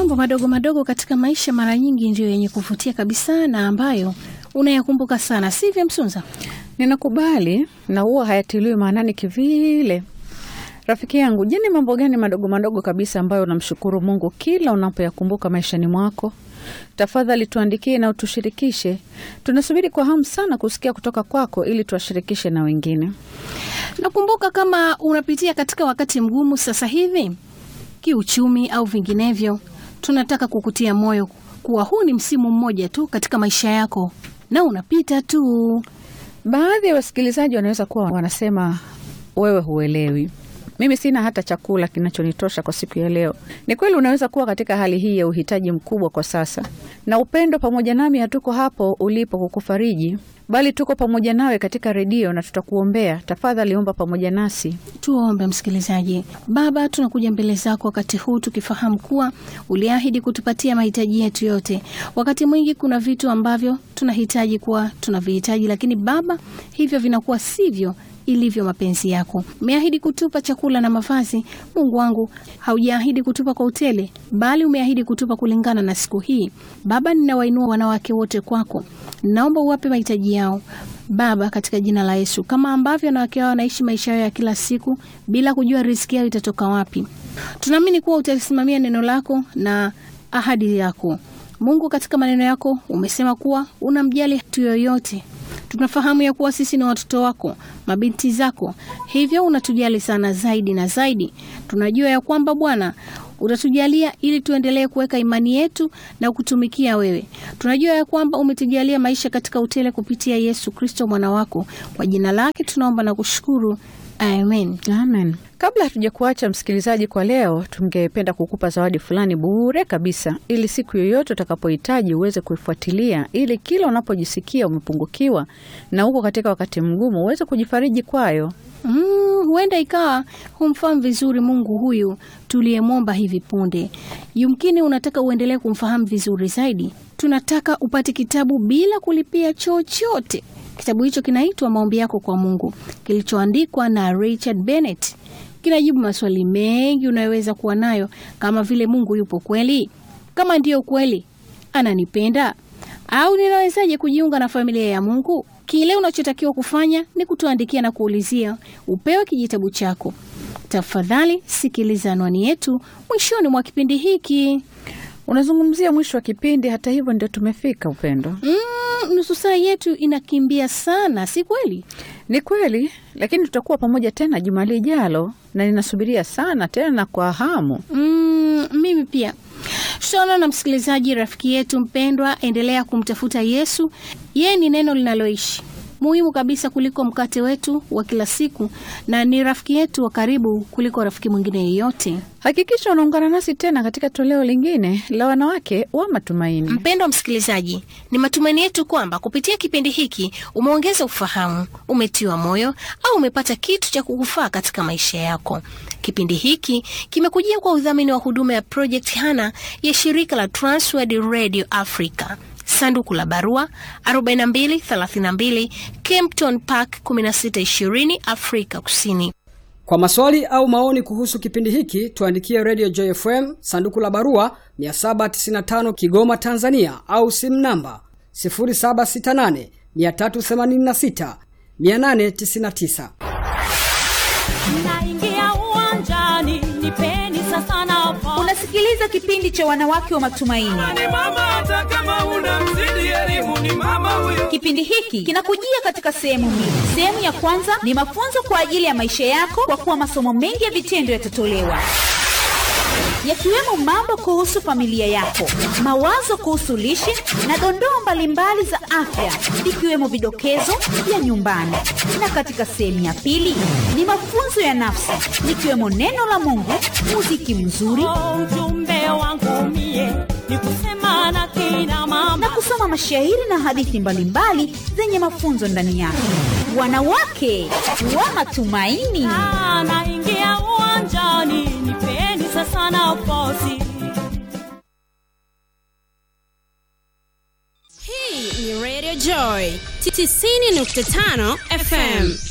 Mambo madogo madogo katika maisha mara nyingi ndiyo yenye kuvutia kabisa na ambayo unayakumbuka sana, sivyo Msunza? Ninakubali na huwa hayatiliwi maanani kivile. Rafiki yangu, je, ni mambo gani madogo madogo kabisa ambayo unamshukuru Mungu kila unapoyakumbuka maishani mwako? Tafadhali tuandikie na utushirikishe. Tunasubiri kwa hamu sana kusikia kutoka kwako ili tuwashirikishe na wengine. Nakumbuka kama unapitia katika wakati mgumu sasa hivi kiuchumi au vinginevyo, tunataka kukutia moyo kuwa huu ni msimu mmoja tu katika maisha yako na unapita tu. Baadhi ya wasikilizaji wanaweza kuwa wanasema wewe huelewi, mimi sina hata chakula kinachonitosha kwa siku ya leo. Ni kweli, unaweza kuwa katika hali hii ya uhitaji mkubwa kwa sasa, na upendo pamoja nami hatuko hapo ulipo kukufariji, bali tuko pamoja nawe katika redio na tutakuombea. Tafadhali omba pamoja nasi. Tuombe msikilizaji. Baba, tunakuja mbele zako wakati huu tukifahamu kuwa uliahidi kutupatia mahitaji yetu yote. Wakati mwingi kuna vitu ambavyo tunahitaji kuwa tunavihitaji, lakini Baba, hivyo vinakuwa sivyo ilivyo mapenzi yako. Umeahidi kutupa chakula na mavazi. Mungu wangu, haujaahidi kutupa kwa utele, bali umeahidi kutupa kulingana na siku hii. Baba, ninawainua wanawake wote kwako, naomba uwape mahitaji yao Baba, katika jina la Yesu, kama ambavyo wanawake hao wanaishi maisha yao ya kila siku bila kujua riziki yao itatoka wapi. Tunaamini kuwa utalisimamia neno lako na ahadi yako. Mungu, katika maneno yako umesema kuwa unamjali mtu yoyote tunafahamu ya kuwa sisi ni watoto wako, mabinti zako, hivyo unatujali sana zaidi na zaidi. Tunajua ya kwamba Bwana utatujalia ili tuendelee kuweka imani yetu na kutumikia wewe. Tunajua ya kwamba umetujalia maisha katika utele kupitia Yesu Kristo mwana wako. Kwa jina lake tunaomba na kushukuru, amen. Amen. Kabla hatuja kuacha msikilizaji, kwa leo tungependa kukupa zawadi fulani bure kabisa, ili siku yoyote utakapohitaji uweze kuifuatilia, ili kila unapojisikia umepungukiwa na uko katika wakati mgumu uweze kujifariji kwayo. Mm, huenda ikawa humfahamu vizuri Mungu huyu tuliyemwomba hivi punde. Yumkini unataka uendelee kumfahamu vizuri zaidi. Tunataka upate kitabu bila kulipia chochote. Kitabu hicho kinaitwa Maombi Yako kwa Mungu, kilichoandikwa na Richard Bennett. Kinajibu maswali mengi unayoweza kuwa nayo, kama vile Mungu yupo kweli? Kama ndiyo kweli, ananipenda? Au ninawezaje kujiunga na familia ya Mungu? Kile unachotakiwa kufanya ni kutuandikia na kuulizia upewe kijitabu chako. Tafadhali sikiliza anwani yetu mwishoni mwa kipindi hiki. Unazungumzia mwisho wa kipindi, hata hivyo ndio tumefika. Upendo, Mm, nusu saa yetu inakimbia sana, si kweli? ni kweli, lakini tutakuwa pamoja tena juma lijalo, na ninasubiria sana tena kwa hamu. Mm, mimi pia tutaona na msikilizaji, rafiki yetu mpendwa, endelea kumtafuta Yesu. Yeye ni neno linaloishi muhimu kabisa kuliko mkate wetu wa kila siku, na ni rafiki yetu wa karibu kuliko rafiki mwingine yeyote. Hakikisha unaungana nasi tena katika toleo lingine la wanawake wa matumaini. Mpendwa msikilizaji, ni matumaini yetu kwamba kupitia kipindi hiki umeongeza ufahamu, umetiwa moyo au umepata kitu cha kukufaa katika maisha yako. Kipindi hiki kimekujia kwa udhamini wa huduma ya Project Hana ya shirika la Transworld Radio Africa. Sanduku la barua 4232 Kempton Park 1620 Afrika Kusini. Kwa maswali au maoni kuhusu kipindi hiki tuandikie Radio Joy FM sanduku la barua 795 Kigoma Tanzania, au simu namba 0768 386 899. Naingia uwanjani, nipeni sasa nafasi. Unasikiliza kipindi cha wanawake wa matumaini. ni mama hata kama una mzidi elimu ni mama huyo Kipindi hiki kinakujia katika sehemu mbili. Sehemu ya kwanza ni mafunzo kwa ajili ya maisha yako, kwa kuwa masomo mengi ya vitendo yatatolewa yakiwemo mambo kuhusu familia yako, mawazo kuhusu lishe na dondoo mbalimbali za afya, ikiwemo vidokezo vya nyumbani. Na katika sehemu ya pili ni mafunzo ya nafsi, likiwemo neno la Mungu, muziki mzuri Oh, ujumbe wangu mie ni kusema na kina mama na kusoma mashairi na hadithi mbalimbali zenye mafunzo ndani yake. Wanawake wa matumaini. Ah, naingia uwanjani, nipeni sasa nafasi. Hii ni Radio Joy 90.5 FM.